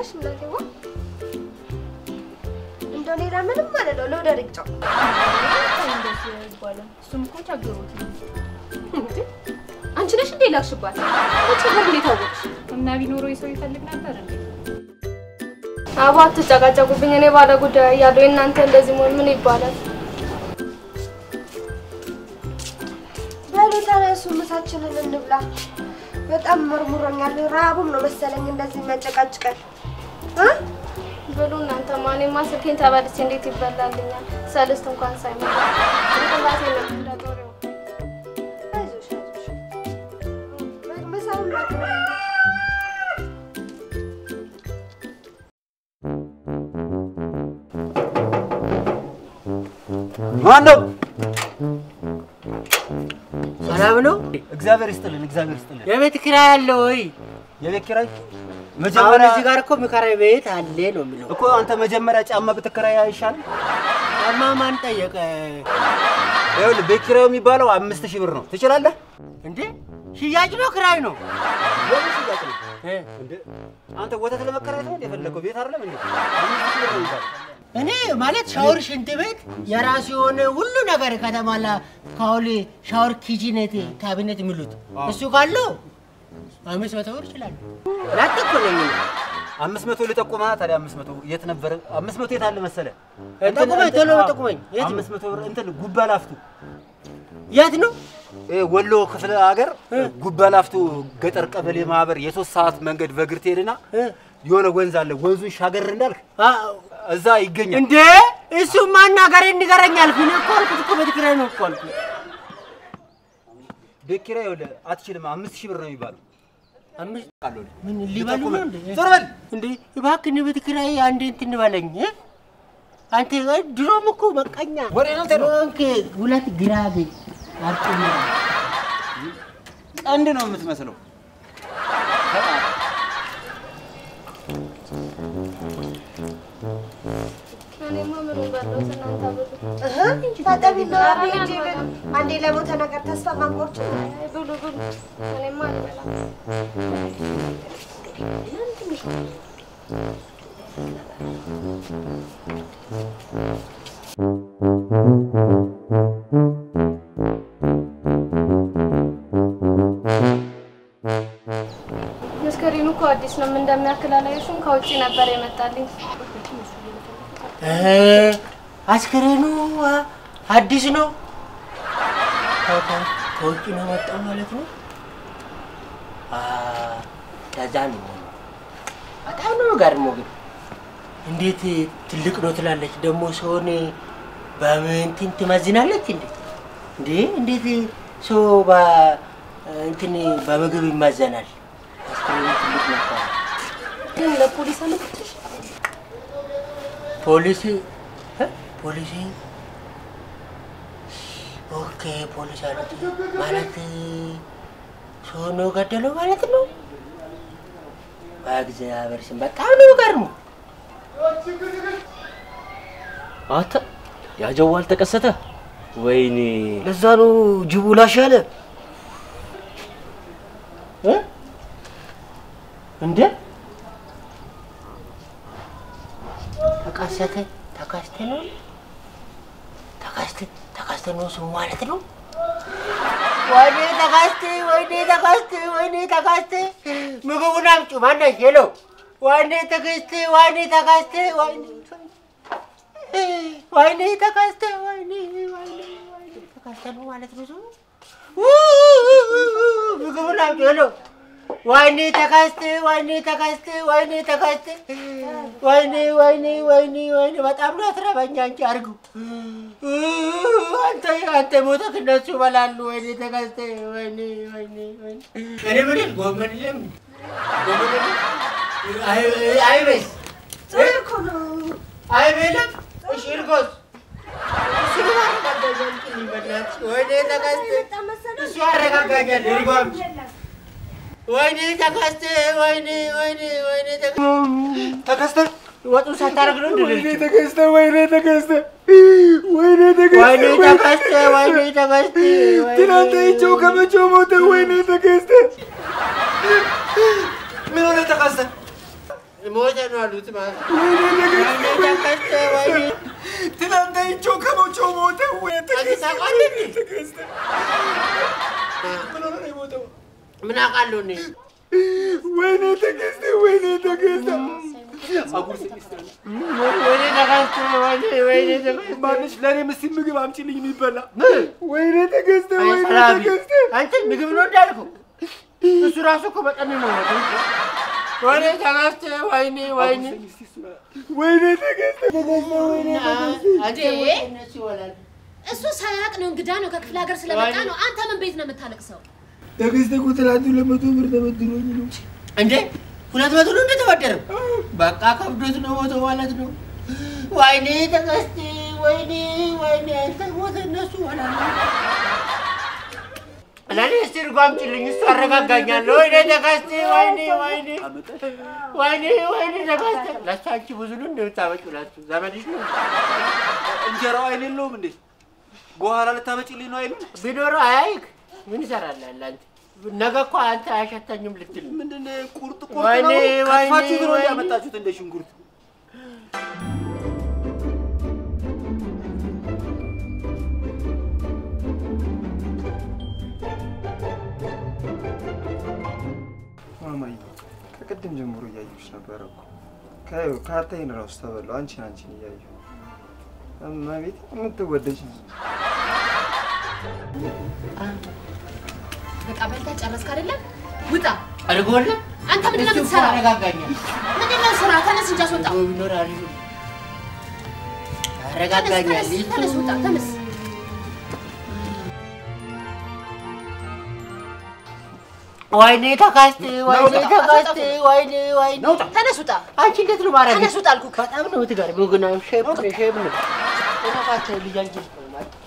ነሽ እናቴዋ? እንደው ሌላ ምንም ማለት ነው ለወደ ርግጫው እንደዚህ አይባልም። እሱም እኮ ቸግሮት ነው። እንዴ አንቺ ነሽ እንዴ ላክሽባት? እቺ በር እንዴት አወቅሽ? እና ቢኖረው የሰው ይፈልግ ነበር እንዴ? አባ አትጨቃጨቁብኝ። እኔ ባለ ጉዳይ እያለሁ እናንተ እንደዚህ መሆን ምን ይባላል? በሉ ተነሱ፣ ምሳችንን እንብላ። በጣም መርሙሮኛል። ረሀቡም ነው መሰለኝ እንደዚህ የሚያጨቃጭቀን እ ብሉ እናንተ ማኔማ ስልኬን ተበልቼ እንዴት ይበላልኛል? ሰልስት እንኳን ሳይሞላ ጭንቅላቴ ነው እንደ ጦር የወጋኝ። አይዞሽ አይዞሽ፣ ምሳውን ላቅርብ። ማን ነው? ሰላም ነው? እግዚአብሔር ይስጥልን፣ እግዚአብሔር ይስጥልን። የቤት ኪራይ አለ ወይ? የቤት ኪራይ አሁን መጀመሪያ እዚህ ጋር እኮ የሚከራይ ቤት አለ ነው የሚለው። እኮ አንተ መጀመሪያ ጫማ ብትከራይ አይሻልም? ጫማ ማን ጠየቀ ይኸውልህ ቤት ኪራዩ የሚባለው አምስት ሺህ ብር ነው። ትችላለህ? እንዴ? ሽያጭ ነው ክራይ ነው? የምን ሽያጭ ነው? እ? እንደ አንተ ወተት ለመከራየት ነው እንደ የፈለከው? ቤት አይደለም እንዴ? አምስት ሺህ ብር ነው የሚባለው። እኔ ማለት ሻወር፣ ሽንት ቤት የራሱ የሆነ ሁሉ ነገር ከተሟላ ካውሊ ሻወር፣ ኪችኔት፣ ካቢኔት የሚሉት እሱ ካለው አምስት መቶ ብር ይችላል። ላጥ እኮ ነኝ እኔ። አምስት መቶ ልጠቁማ ታዲያ አምስት መቶ የት ነበረ? አምስት መቶ የት አለ መሰለህ? ጠቁመኝ፣ ቶሎ ጠቁመኝ። የት ነው? አምስት መቶ ብር እንትን ጉባ ላፍቱ የት ነው? ይሄ ወሎ ክፍለ ሀገር ጉባ ላፍቱ ገጠር ቀበሌ ማህበር የሶስት ሰዓት መንገድ በእግር ትሄድና እ? የሆነ ወንዝ አለ። ወንዙን ሻገር እንዳልክ አ፣ እዛ ይገኛል። እንዴ እሱ ማናገሬ ንገረኝ አልኩህ። እኔ እኮ አልኩት እኮ ቤት ኪራይ ነው እኮ አልኩህ። ቤት ኪራይ ይኸውልህ አትችልም። አምስት ሺህ ብር ነው የሚባለው። አምስት ቃል ወዲህ ምን ሊበሉ ነው እንዴ? ዞር በል። እንዴ እባክህን ቤት ኪራይ አንዴ እንትን በለኝ እ? አንተ እ፣ ድሮም እኮ መቀኛ ወሬ ነው የምትሄደው? ኦኬ፣ ሁለት ግራግ አርጡኝ ቀንድ ነው የምትመስለው። እኔማ ምኑን በላሁት እናንተ ብሉ። ታጠቢና ሂጂ ግን አንዴ ለሞተ ነገር ተስፋ ማንቆርጭ አይ ብሉ ብሉ። እኔማ አልበላም። መስከሬኑ እኮ አዲስ ነው። ምን እንደሚያክል አላየሽም? ከውጭ ነበር የመጣልኝ። እ፣ አስከሬኑ አ፣ አዲስ ነው ከ- ከ- ከውጭ ነው የመጣው ማለት ነው። አ፣ ከዛ ነው በጣም ነው የሚገርመው። ግን እንዴት ትልቅ ነው ትላለች ደግሞ ሰውን በምንትን ትመዝናለች እንዴ? እንዴ እንዴት ሰው በ- እንትን በምግብ ይመዘናል? አስከሬኑ ትልቅ ነው እኮ። ግን ለፖሊስ አመጣሽ? ፖሊስ እ? ፖሊስ ኦኬ ፖሊስ አሉት ማለት ሰው ነው ገደለው ማለት ነው። በእግዚአብሔር ስም በጣም ነው የሚገርመው። አንተ ያጀዋል ተከሰተ። ወይኔ ለዛ ነው ጅቡ ላሽ ያለ እ? እንደ ተቃሰተ ተካስተ ነው ተካስተ ተካስተ ነው ስሙ ማለት ነው። ወይኔ ተካስተ ወይኔ ተካስተ ወይኔ ተካስተ ምግቡን አምጪ ማነሽ ሄሎ ወይኔ ተካስተ ወይኔ ተካስተ ወይኔ ወይኔ ተካስተ ወይኔ ወይኔ ወይኔ ተካስተ ነው ማለት ነው ስሙ። ምግቡን አምጪ ሄሎ ወይኔ ተካስተ ወይኔ ተካስተ ወይኔ ተካስተ ወይኔ ወይኔ ወይኔ ወይኔ በጣም ነው ያስረበኛ እንጂ አድርጉ አንተ አንተ ሞተህ እነሱ ይበላሉ። ወይኔ ተካስተ ወይኔ ወይኔ ወይኔ እኔ ምን ጎመን የለም ጎመን የለም አይ- አይቤስ እኮ ነው አይቤ የለም እሺ እርጎስ እሱ ያረጋጋኛል እንጂ በእናትሽ ወይኔ ተካስተ እሱ ያረጋጋኛል እርጎ አምጪ ወይኔ ተካስተ ወይኔ ወይኔ ወይኔ ተካስተ ወጡ ሳታረግ ነው እንዴ? ተከስተ ወይኔ ተከስተ ወይኔ ወይኔ ተካስተ ወይኔ ተካስተ ትናንት አይቼው ከመቼው ሞተ። ወይኔ ተከስተ ምን ሆነ ተከስተ? ሞተ ነው አሉት ማለት ነው። ወይኔ ተከስተ ወይኔ ትናንት አይቼው ከሞቸው ሞተ። ወይ አንተ ታውቃለህ እንዴ? ተከስተ ምን ሆነ ነው የሞተው? ምን አውቃለሁ እኔ ወይኔ ተከስተ፣ ወይኔ ተከስተ። ወይኔ ተከስተ ወይኔ ወይኔ ተከስተ ማንሽ ለእኔም እስኪ ምግብ አምጪልኝ የሚበላ። ወይኔ ተከስተ፣ አይ ወይኔ ሰላቢ ተከስተ። አንተ ምግብ ነው እንዳልከው እሱ ራሱ እኮ በጣም ነው የሞተው። ወይኔ ተከስተ ወይኔ ወይኔ ወይኔ ተከስተ፣ ተከስተ፣ ወይኔ ተከስተ። አንተ እንዴ? ወይ እነሱ ይወላል እሱ ሳያውቅ ነው እንግዳ ነው ከክፍለ ሀገር ስለመጣ ነው። አንተ ምን ቤት ነው የምታለቅሰው? ተከስተ እኮ ትናንት ለመቶ ብር ተበድሮኝ ነው። እንዴ ሁለት መቶ ነው እንደተበደረው በቃ ከብዶት ነው ሞቶ ማለት ነው። ወይኔ ተከስተ ወይኔ ወይኔ አንተ ሞተ እነሱ ይወላል። ለኔ እስቲ እርጎ አምጪልኝ እሱ አረጋጋኛል። ወይኔ ተከስተ ወይኔ ወይኔ ወይኔ ወይኔ ተከስተ ለእሱ አንቺ ብዙ ነው እንደምታመጪው ለእሱ ዘመድሽ ነው እንጀራው አይን የለውም እንዴ? በኋላ ልታመጪልኝ ነው አይሉም? ቢኖረው አያይክ ምን ይሰራልሃል አንተ? ነገ እኮ አንተ አያሸታኝም ልትል ነው። ምንድን ነው ቁርጥ ቁርጥ ወይኔ፣ ነው? ወይኔ፣ ከትፋችሁት ነው ወይኔ። ያመጣችሁት እንደ ሽንኩርት። ማማዬ ከቅድም ጀምሮ እያየሁሽ ነበረ እኮ ከ- ከአታይን እራሱ ተበላሁ። አንቺን አንቺን እያየሁ እመቤት የምትወደጅ በቃ በልተህ ጨረስክ አይደለም? ውጣ። አድርጎለ አንተ ምንድን ነው እሱ እኮ የምትሰራው? ያረጋጋኛል። ምንድን ነው ስራ? ተነስ እንጂ አስወጣ። አድርጎ ቢኖር አሪፍ ነው። ተነስ፣ ያረጋጋኛል። ተነስ፣ ተነስ፣ ውጣ፣ ተነስ። ወይኔ ተካስት፣ ወይኔ ተካስት፣ ወይኔ ወይኔ ተነስ፣ ውጣ። አንቺ እንዴት ነው ማረግ? ተነስ፣ ውጣ አልኩህ። በጣም ነው የምትገርሚው ግን አሁን ሼፕ ነው ሼፕ ነው። እባክህ ልጅ አንቺ ልጅ ነው ማለት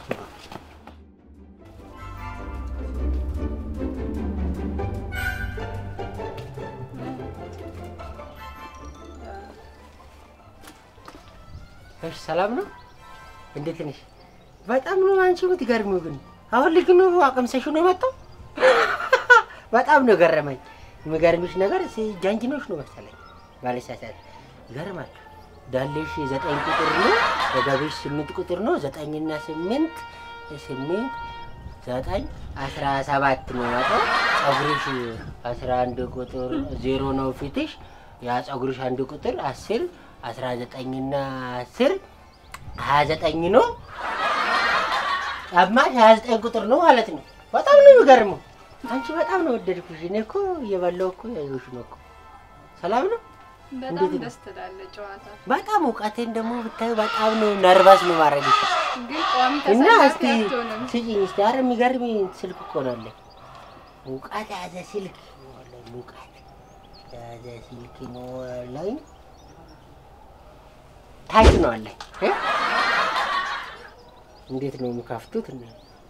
እሺ ሰላም ነው? እንዴት ነሽ? በጣም ነው አንቺ የምትገርሚው ግን አሁን ልጅ ነው አቅምሰሽ ነው መጣው። በጣም ነው ገረመኝ። የሚገርምሽ ነገር ሲ- ጃንጅኖች ነው መሰለኝ ባለሳሳት ይገርማል። ዳሌሽ ዘጠኝ ቁጥር ነው፣ ወገቤሽ ስምንት ቁጥር ነው። ዘጠኝና ስምንት ስምንት ዘጠኝ አስራ ሰባት ነው ያጠው። ጸጉርሽ አስራ አንድ ቁጥር ዜሮ ነው ፊትሽ። ያ ጸጉርሽ አንድ ቁጥር አስር አስራ ዘጠኝና አስር ሀያ ዘጠኝ ነው። ጫማሽ ሀያ ዘጠኝ ቁጥር ነው ማለት ነው። በጣም ነው የሚገርመው። አንቺ በጣም ነው ወደድኩሽ። እኔ እኮ እየበላሁ እኮ ያየሁሽ ነው እኮ። ሰላም ነው። በጣም እንዴት ነው? ደስ ትላለህ ጨዋታ። በጣም እውቀቴን ደግሞ ብታዩ በጣም ነው ነርቫስ ነው ማድረግሽ ግን ቋሚ እና ተሰላፊ እስቲ አትሆንም። ስጪኝ እስቲ። ኧረ የሚገርም ስልክ እኮ ነው አለኝ። ሙቀት ያዘ ስልክ ወላሂ ሙቀት ያዘ ስልክ ነው አለኝ። ታች ነው አለኝ እ? እንዴት ነው የሚከፍቱት? እና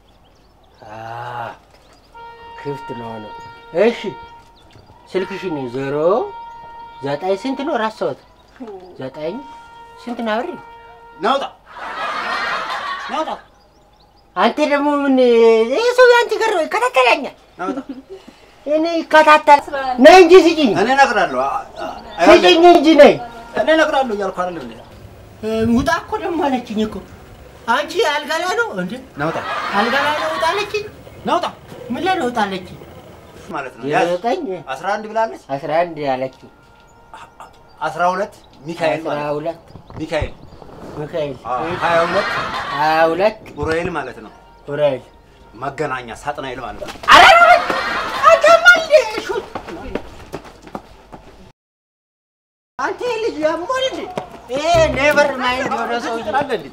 አ ክፍት ነው ነው። እሺ ስልክሽን ዜሮ ዘጠኝ ስንት ነው? ረሳሁት። ዘጠኝ ስንት ነው? አብሬ ናውጣ ናውጣ አንተ ደግሞ ምን ይህ ሰው አንቺ ጋር ይከታተለኛል። ናውጣ እኔ ይከታተል ነይ እንጂ ስጭኝ፣ እኔ እነግርሃለሁ። አ- አ- ስጭኝ እንጂ ነይ። እኔ እነግርሃለሁ እያልኩ አይደለም እንዴ? ውጣ እኮ ደግሞ አለችኝ እኮ አንቺ አልጋ ላይ ነው እንዴ? ናውጣ አልጋ ላይ ነው ውጣ አለችኝ። ናውጣ ምን ላይ ነው ውጣ አለችኝ? ማለት ነው። ያዝ ዘጠኝ አስራ አንድ ብላለች። አስራ አንድ አለችኝ። አስራ ሁለት ሚካኤል አስራ ማለት ነው። ሁለት ሚካኤል ሚካኤል አዎ፣ ሀያ ሁለት ሀያ ሁለት ኡራኤል ማለት ነው። ኡራኤል መገናኛ ሳጥናኤል ማለት ነው። ኧረ አንተማ እንደ ሹት አንተ ልጅ ያሞል እንዴ? ይሄ ኔቨር ማይንድ የሆነ ሰው ይችላል እንዴ?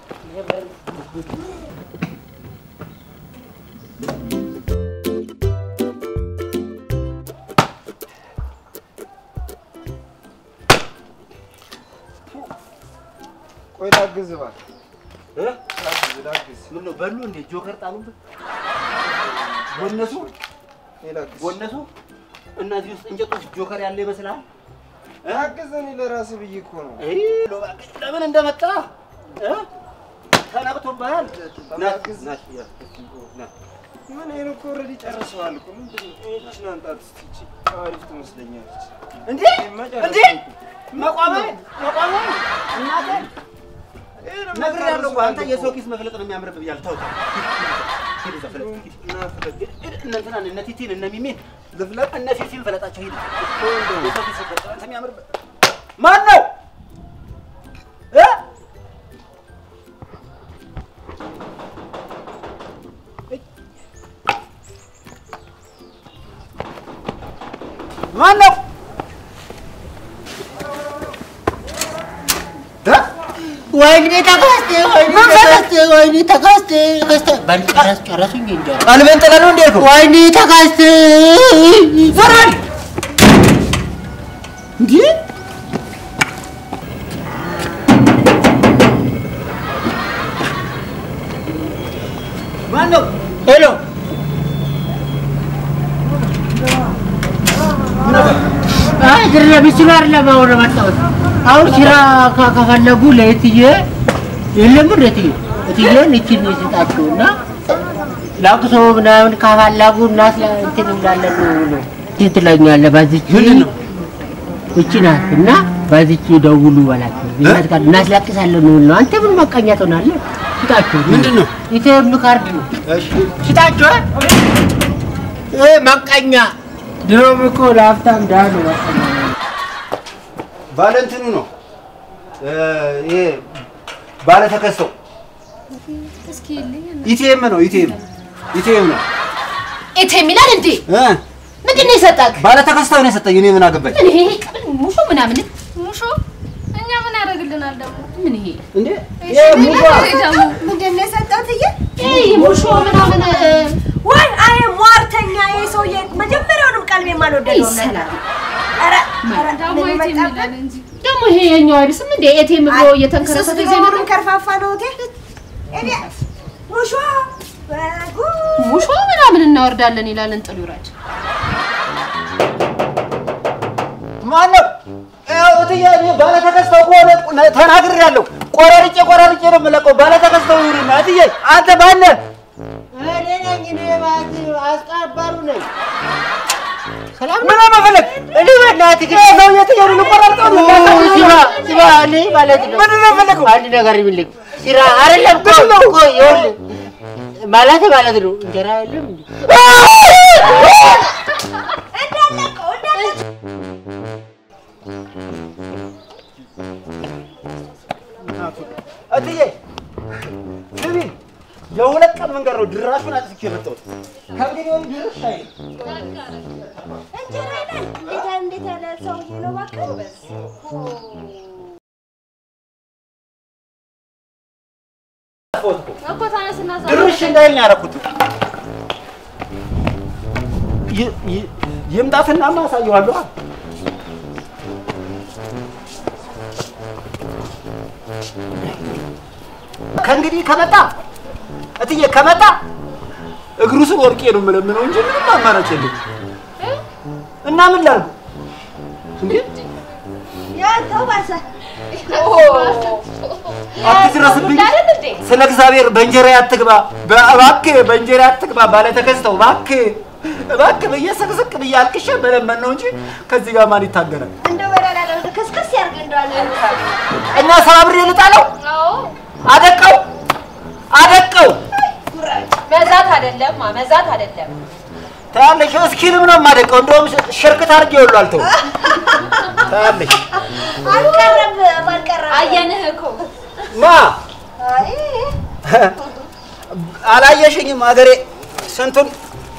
ቆይ ላግዝ እባክህ እ? ላግዝ ላግዝ ምን ነው በሉ እንዴ? ጆከር ጣሉበት። ቦነሱ እኔ ላግዝ ቦነሱ እነዚህ ውስጥ እንጨቶች ጆከር ያለ ይመስላል። ላግዝ እኔ ለራስህ ብዬ እኮ ነው አይ እባክህ ለምን እንደመጣ እ? ተነቅቶብሃል። ና ላግዝ ና ና ምን ይሄን እኮ ኦልሬዲ ጨርሰዋል እኮ ምንድን ነው? ይህችን አንጣት እስኪ ይቺ አሪፍ ትመስለኛለች። እንዴ ይሄማ እንዴ ጨረስኩ እኮ። መቋመ መቋመ እናቴ ይሄን ነግሬሃለሁ እኮ አንተ ጨርሰዋል የሰው እኮ። ኪስ መፍለጥ ነው የሚያምርብህ ብያለሁ። ተው ተው። ሂድ እዛ ፍለጥ፣ ሂድ። እና ፍለጥ። እነ እንትናን እነ ቲቲን እነ ሚሚን ልፍለጥ እነ ፊፊን ፍለጣቸው ሂድ። የሰው ኪስ መፍለጥ አንተ የሚያምርብህ ማን ነው እ ማን ነው እ? ወይኔ ተከስተ ወይኔ ተከስተ ወይኔ ተከስተ ተከስተ በል ጨረስ ጨረሱኝ እንጂ ቀልቤን ጥለህ ነው እንዴ ያልከው? ወይኔ ተከስተ ዘራል እንዴ ማን ነው? ሄሎ አይ ድረ ቢስሉ አይደለም አሁን መጣሁት። አሁን ስራ ከ- ከፈለጉ ለእትዬ የለም እትዬ እትዬን እችን ይስጣቸውና ለቅሶ ምናምን ከፈለጉ እናት ላ- እንትን እንዳለን ነው ነው እንትን ትለኛለህ። በዚች ምንድን ነው? እቺ ናት እና በዚች ደውሉ በላቸው ይመጣል እናስለቅሳለን ነው ነው። አንተ ምን መቀኛ ትሆናለህ? ስጣቸው። ምንድን ነው? ኢቴም ካርድ ነው። እሺ ስጣቸው። እ መቀኛ ድሮም እኮ ለሀብታም ድሀ ነው መቀኛ። ባለ እንትኑ ነው እ ይሄ ባለ ተከሰው እስኪ ልኝ ኢቲኤም ነው ኢቲኤም ኢቲኤም ነው ኤቴ የሚላል እንዴ? እ ምንድን ነው የሰጠህ? ባለ ተከስታው ነው የሰጠኝ። እኔ ምን አገባኝ ምን ይሄ ምን ሙሾ ምናምን ሙሾ እኛ ምን ያደርግልናል ደግሞ? ምን ይሄ እንዴ? እሺ፣ ይሄ ምን ሙሿ ያደርግ ደግሞ? ምንድን ነው የሰጠሁት? እየ ይሄ ሙሾ ምናምን እ፣ ወይ አይ ሟርተኛ ይሄ ሰውዬ መጀመሪያውንም ቀልቤ የማልወደደው ይሰላል። ነበር። ኧረ ኧረ ደግሞ ምን የት መጣብን? የሚላል እንጂ ደግሞ ይሄ የኛው አይደርስም እንዴ? ኤቴም ብሎ እሱስ እየተንከረፈተ ድሮ ይዘምሩ ምን ከርፋፋ ነው እቴ? እኔ ሙሾ በጉ ሙሾ ምናምን እናወርዳለን ይላል። እንጥሉ ይውረድ። ማን ነው? ያው እትዬ እኔ ባለ ተከስታው ከሆነ ነ- ተናግሬያለሁ። ቆራርጬ ቆራርጬ ነው የምለቀው። ባለ ተከስታው ይሁንና እትዬ አንተ ማን ነህ? እኔ ነኝ እኔ ማለት አስቀባሩ ነኝ። ሰላም ምን መፈለግ እኔ በእናትህ ግን ይሄ ሰውዬ እትዬ ነው ልቆራርጠው ነው ኦ፣ ሲባ ሲባ እኔ ማለት ነው ምንድን ነው የፈለገው? አንድ ነገር ይብልኝ ስራ አይደለም እኮ እኮ ይኸውልህ ማለት ማለት ነው እንጀራ የለም እንዴ? እንዳለቀው እንዳለቀው እትዬ ስሚ፣ የሁለት ቀን መንገድ ነው ድራሹን አጥፍቼ የመጣሁት። ከእንግዲህ ወዲህ ድርሽ አይልም። እንጀራ ይላል። እንዴት እንዴት ያለ ሰውዬ ነው እባክህ። እኮ ተነስና ዛ- ድርሽ እንዳይል ነው ያደረኩት። ይ- ይ- ይምጣትና አሳየዋለሁ። ከእንግዲህ ከመጣ እትዬ ከመጣ እግሩ ስር ወድቄ ነው የምለምነው እንጂ ምንም አማራጭ የለም። እና ምን ላድርግ እንዴ? ያንተው ባሰ። አትድረስብኝ። ስለ እግዚአብሔር በእንጀራ አትግባ፣ እባክህ በእንጀራ አትግባ። ባለ ተከስተው እባክህ እባክህ ብዬ ስቅስቅ ብዬ አልቅሼ መለመን ነው እንጂ ከዚህ ጋር ማን ይታገላል? እንደው በላላ ነው ከስከስ ያርግ እንደዋለ እና ሰባብሬ ልጣለው፣ አዎ አደቀው አደቀው። መዛት አይደለም መዛት አይደለም። ታያለሽ፣ እስኪልም ነው የማደቀው። እንደውም ሽርክት አድርጌ ሁሉ አልተውም። ታያለሽ አልቀረም አልቀረም። አየንህ እኮ ማ አይ አላየሽኝም? ሀገሬ ስንቱን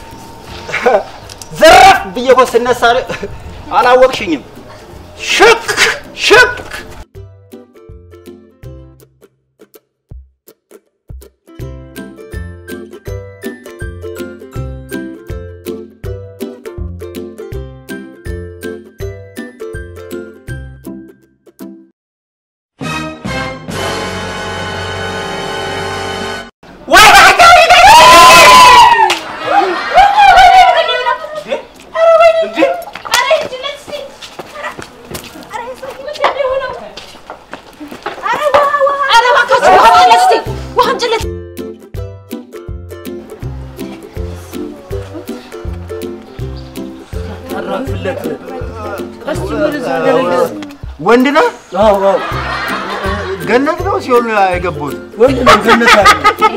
ዘረፍ ብዬ እኮ ስነሳ አላወቅሽኝም። ሽክ ሽክ ገነት እስቲ ወደዛ ገነት ወንድ ነው አዎ አዎ ገነት ነው ሲሆን የገቡት ወንድ ነው ገነት አለ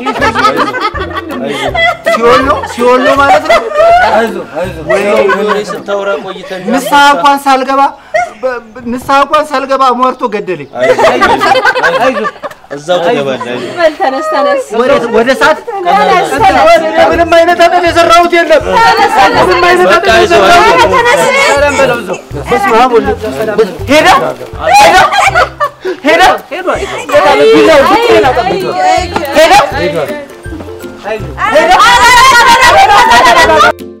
ሲሆን ነው ሲሆን ነው ማለት ነው። አይዞህ አይዞህ ወይ ወሬ ስታወራ ቆይተን ንስሐ እንኳን ሳልገባ በ- በ- ንስሐ እንኳን ሳልገባ ሟርቶ ገደለኝ። አይዞህ እዛው ትገባለህ አይዞህ በል ተነስ ተነስ። ወደ- ወደ እሳት ምንም አይነት ኃጢአት የሰራሁት የለም። ምንም አይነት በቃ ኃጢአት አይዞህ የሰራሁት አይዞህ የለም። ሰላም በለው እዛው። በስመ አብ ወወልድ ወመንፈስ ቅዱስ። ሄደ ሄደ ሄደ ቢላው ብቻዬን አጠብቀው። ሄደ ሄደ